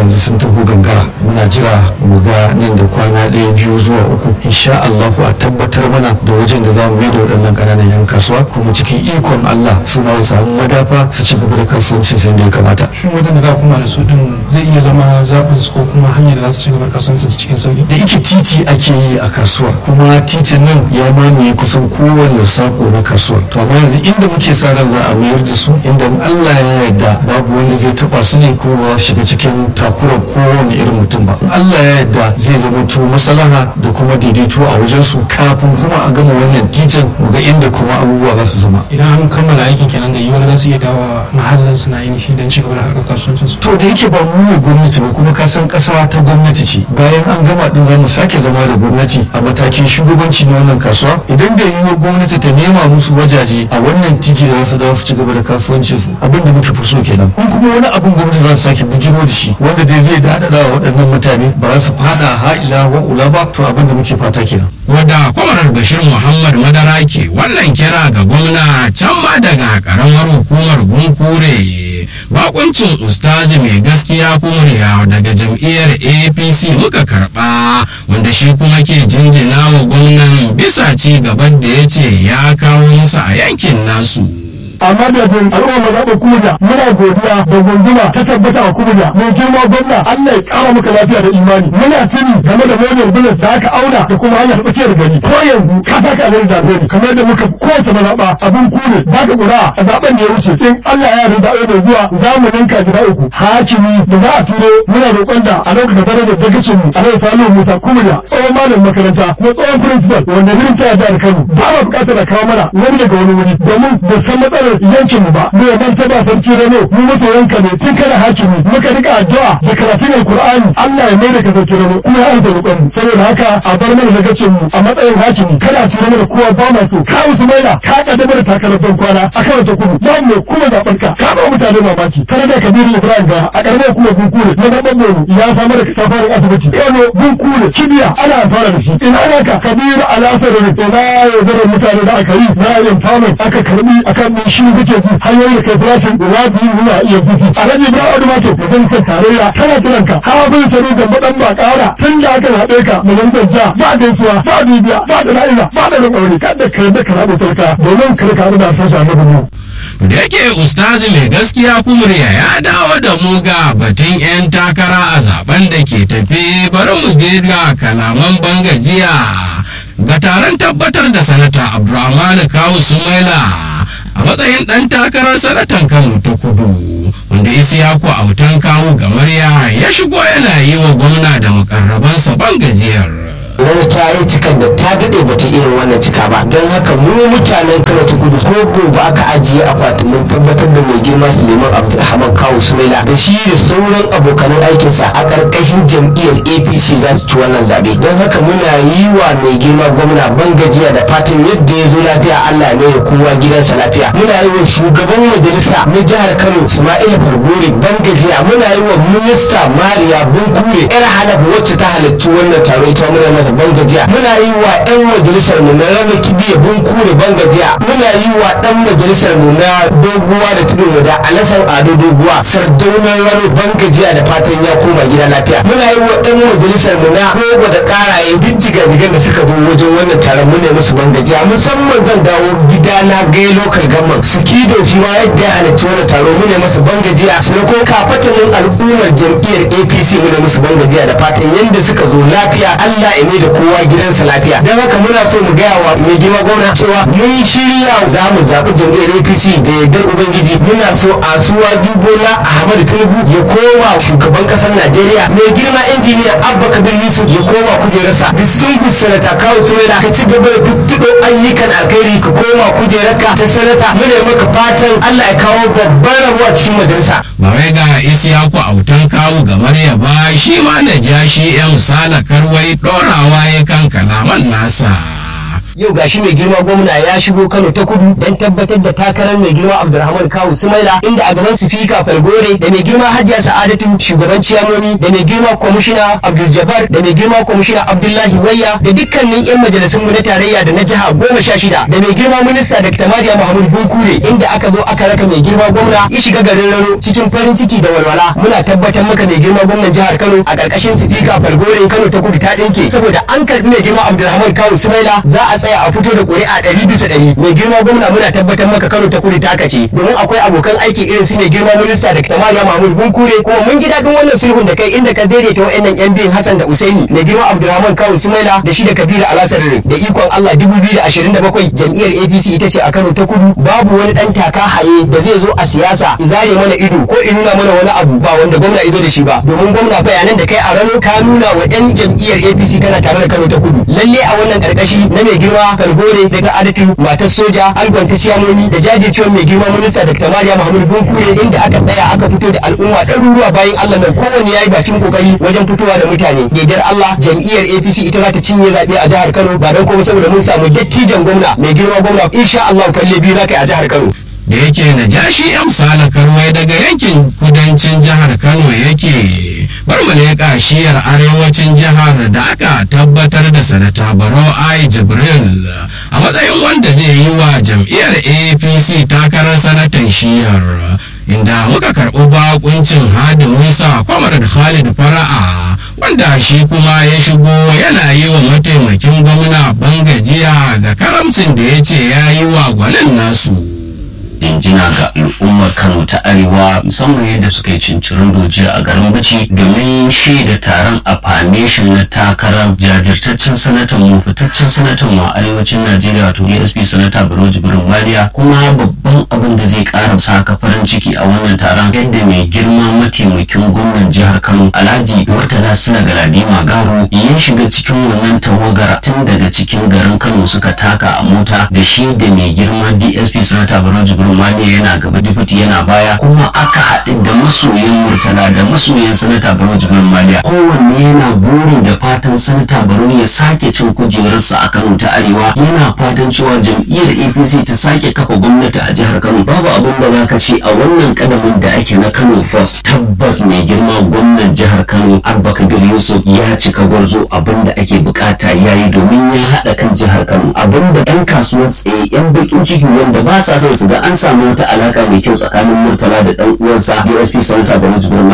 yanzu sun taho gangara muna jira mu ga nan da kwana ɗaya biyu zuwa uku insha Allah a tabbatar mana da wajen da za mu mai da waɗannan ƙananan yan kasuwa kuma cikin ikon Allah su ma su samu madafa su ci gaba da kasuwancin sai da ya kamata. shin wajen da za kuma da su din zai iya zama zaɓin su ko kuma hanyar da za su ci gaba da kasuwancin su cikin sauki da ike titi ake yi a kasuwar kuma titin nan ya mamaye kusan kowane sako na kasuwar to amma yanzu inda muke sa ran za a mayar da su inda in Allah ya yarda babu wanda zai taba su ne ko ba shiga cikin takurar kowane irin mutum ba in Allah ya yarda zai zama to maslaha da kuma daidaito a wajen su kafin kuma a gama wannan titin mu ga inda kuma abubuwa za su zama idan an kammala aikin kenan da yiwuwar za su iya dawo mahallin su na yin shi don ci gaba da harkar kasuwancin su to da yake ba mu ne gwamnati ba kuma ka san kasa ta gwamnati ce bayan an gama din za mu sake zama da gwamnati a matakin shugabanci na wannan kasuwa idan da yiwuwar gwamnati ta nema musu wajaje a wannan titi da wasu dawo su ci gaba da kasuwancin su abin da muke fi so kenan in kuma wani abin gwamnati za su sake bujiro da shi wanda dai zai daɗaɗa wa waɗannan mutane ba za su fada ha'ila wa ula ba to abin da muke fata kenan wadda kwamarar bashir muhammad madara ke wannan kira ga gwamna can ma daga karamar hukumar gunkure bakuncin ustazi mai gaskiya kumuriya daga jam'iyyar apc muka karba wanda shi kuma ke jinjina wa gwamnan bisa ci gaban da ya ce ya kawo musu a yankin nasu a madadin al'umma mazaɓar kuda muna godiya da gunduma ta tabbata a kuda mai girma gwamna Allah ya ƙara maka lafiya da imani muna tuni game da model business da aka auna da kuma hanyar tsakiyar gari ko yanzu ka saka abin da zai kamar da muka kowace mazaɓa abin kune ba ka ƙura a zaɓen da ya wuce in Allah ya yarda da zuwa za mu ninka gida uku hakimi da za a turo muna roƙon da a lokacin darajar dagacin mu a rai Salihu Musa Kumriya tsohon malamin makaranta kuma tsohon principal wanda zirin ta jihar Kano ba ma buƙatar a kawo mana wani daga wani wuri domin da san matsalar yankin mu ba mu ya manta ba sarki rano mu masoyanka ne tun kana hakimi muka rika addu'a da karatun alqur'ani Allah ya mai da ka sarki rano kuma ya ansa roƙon mu saboda haka a bar mana dagacin mu a matsayin hakimi kada a tura mana kowa ba ma so ka musu maida ka kaddamar da takarar ban kwana a kan ta kudu ba mu kuma zaɓar ka ka ba mutane mamaki kada da kabiru Ibrahim ga a ƙaramar kuma bunkure na zaɓen Borno ya samar da kasafarin asibiti Kano bunkure kibiya ana amfana da shi ina naka kabiru alasar da na yaudarar mutane da aka yi na yin famin aka karbi akan min shi kake ji hanyoyi da kai farashin wajibi nuna iya sisi alhaji ibrahim adu mato majalisar tarayya tana jiran ka hawa zai sanu da madan ba kara tun da aka haɗe ka majalisar jiha ba gaisuwa ba bibiya ba jana'iza ba da rin aure kada ka yi da ka rabu talka domin kar ka da sasha na bunu. da yake ustazi mai gaskiya kumriya ya dawo da mu ga batun 'yan takara a zaben da ke tafe bari mu je ga kalaman bangajiya ga taron tabbatar da sanata abdulrahman kawu sumaila a matsayin ɗan takarar sanatan kano ta kudu wanda isiyaku autan kawu gamarya ya shigo yana yi wa gwamna da mukarrabansa bangajiyar wani ta yi cikan da ta daɗe bata irin wannan cika ba don haka mu mutanen kano ta kudu ko gobe aka ajiye akwatin mun tabbatar da mai girma suleiman abdulrahman kawu sumaila da shi da sauran abokanan aikinsa a ƙarƙashin jam'iyyar apc za su ci wannan zaɓe don haka muna yi wa mai girma gwamna ban gajiya da fatan yadda ya zo lafiya allah ne ya kowa gidansa lafiya muna yi wa shugaban majalisa na jihar kano ismaila fargore ban gajiya muna yi wa minista mariya bunkure yar halaf wacce ta halarci wannan taro ita muna mata ban gajiya muna yi wa yan majalisar mu na rana kibiya bunkure ban gajiya muna yi wa dan majalisar mu na doguwa da tudun da alasan ado doguwa sardaunan rano ban gajiya da fatan ya koma gida lafiya muna yi wa yan majalisar mu na rogo da karaye duk jigajigan da suka zo wajen wannan taron mu ne musu ban gajiya musamman zan dawo gida na gai lokal gamman su kido shi ma yadda ya halarci wannan taro mu ne musu ban gajiya sai ko kafatanin al'ummar jam'iyyar apc mu ne musu ban gajiya da fatan yadda suka zo lafiya allah ya da kowa gidansa lafiya don haka muna so mu gaya wa mai girma gwamna cewa mun shirya za mu zaɓi jam'iyyar apc da yardar ubangiji muna so a suwa dubola ahmadu tinubu ya koma shugaban ƙasar najeriya mai girma injiniya abba kabir yusuf ya koma kujerarsa distinguished senator kawo sumaila ka ci gaba da tuttuɗo ayyukan alkhairi ka koma kujerarka ta sanata muna maka fatan allah ya kawo babban rabo a cikin majalisa ba wai ga isiyaku autan kawu ga marya ba shi ma na ja shi yan sala karwai ɗorawa ya kan kalaman nasa yau gashi mai girma gwamna ya shigo Kano ta kudu don tabbatar da takarar mai girma Abdulrahman Kawu Sumaila inda a gaban Sifika Falgore da mai girma Hajiya Sa'adatu shugaban ciyamomi da mai girma kwamishina Abdul Jabbar da mai girma kwamishina Abdullahi Wayya da dukkanin 'yan majalisun mu na tarayya da na jiha goma sha shida da mai girma minista Dr. Mariya Muhammad Bunkure inda aka zo aka raka mai girma gwamna ya shiga garin Rano cikin farin ciki da walwala muna tabbatar maka mai girma gwamnan jihar Kano a ƙarƙashin Sifika Falgore Kano ta kudu ta ɗinke saboda an karɓi mai girma Abdulrahman Kawu Sumaila za a tsaya a fito da ƙuri'a ɗari bisa ɗari mai girma gwamna muna tabbatar maka Kano ta kudu ta kace domin akwai abokan aiki irin su mai girma minista Dr. Mariya Muhammad Bunkure kuma mun ji daɗin wannan sulhun da kai inda ka daidaita wa'annan yan biyun Hassan da Usaini mai girma Abdulrahman Kawu Sumaila da shi da Kabiru Alasar da ikon Allah 2027 jam'iyyar APC ita ce a Kano ta kudu babu wani ɗan taka haye da zai zo a siyasa izare mana ido ko in nuna mana wani abu ba wanda gwamna izo da shi ba domin gwamna bayanan da kai a rano ka nuna wa yan jam'iyyar APC kana tare da Kano ta kudu lalle a wannan karkashi na mai girma Kalgore da ta adatu matar soja algon ta ciyamomi da jajircewar mai girma minista Dr. Mariya Muhammadu Bunkure inda aka tsaya aka fito da al'umma ɗaruruwa bayan Allah nan kowanne yayi bakin kokari wajen fitowa da mutane daidar Allah jam'iyyar APC ita za ta cinye zaɓe a jihar Kano ba don kuma saboda mun samu dattijan gwamna mai girma gwamna insha Allah kalle biyu za ka yi a jihar Kano da yake na jashi amsala karwai daga yankin kudancin jihar kano yake bar mu leƙa shiyar arewacin jihar da aka tabbatar da sanata barau ai jibril a matsayin wanda zai yi wa jam'iyyar apc takarar sanatan shiyar inda muka karɓi bakuncin hadi musa kwamar da khalid fara'a wanda shi kuma ya shigo yana yi wa mataimakin gwamna bangajiya da karamcin da ya ce ya yi wa gwanin nasu jinjina ga al'ummar kano ta arewa musamman yadda suka yi cincirin dojiya a garin bici domin shaida taron a foundation na takarar jajirtaccen sanatan mu fitaccen sanatan mu a arewacin najeriya wato dsp sanata baro jibrin maliya kuma babban abin da zai kara saka farin ciki a wannan taron yadda mai girma mataimakin gwamnan jihar kano alhaji murtala suna galadima garo ya shiga cikin wannan tawagar tun daga cikin garin kano suka taka a mota da shi da mai girma dsp sanata baro jibrin Rumaniya yana gaba difiti yana baya kuma aka haɗu da masoyan Murtala da masoyan Sanata Barau Jibrin Maliya kowanne yana buri da fatan Sanata Barau ya sake cin kujerarsa a Kano ta Arewa yana fatan cewa jam'iyyar APC ta sake kafa gwamnati a jihar Kano babu abin da za ka ce a wannan kadamin da ake na Kano First tabbas mai girma gwamnan jihar Kano Abba Kabir Yusuf ya cika gwarzo abin da ake bukata yayi domin ya haɗa kan jihar Kano abin da 'yan kasuwar tsaye 'yan bakin ciki wanda ba sa son su ga an samu wata alaka mai kyau tsakanin murtala da dan uwansa DSP Sanata Baro Jibrin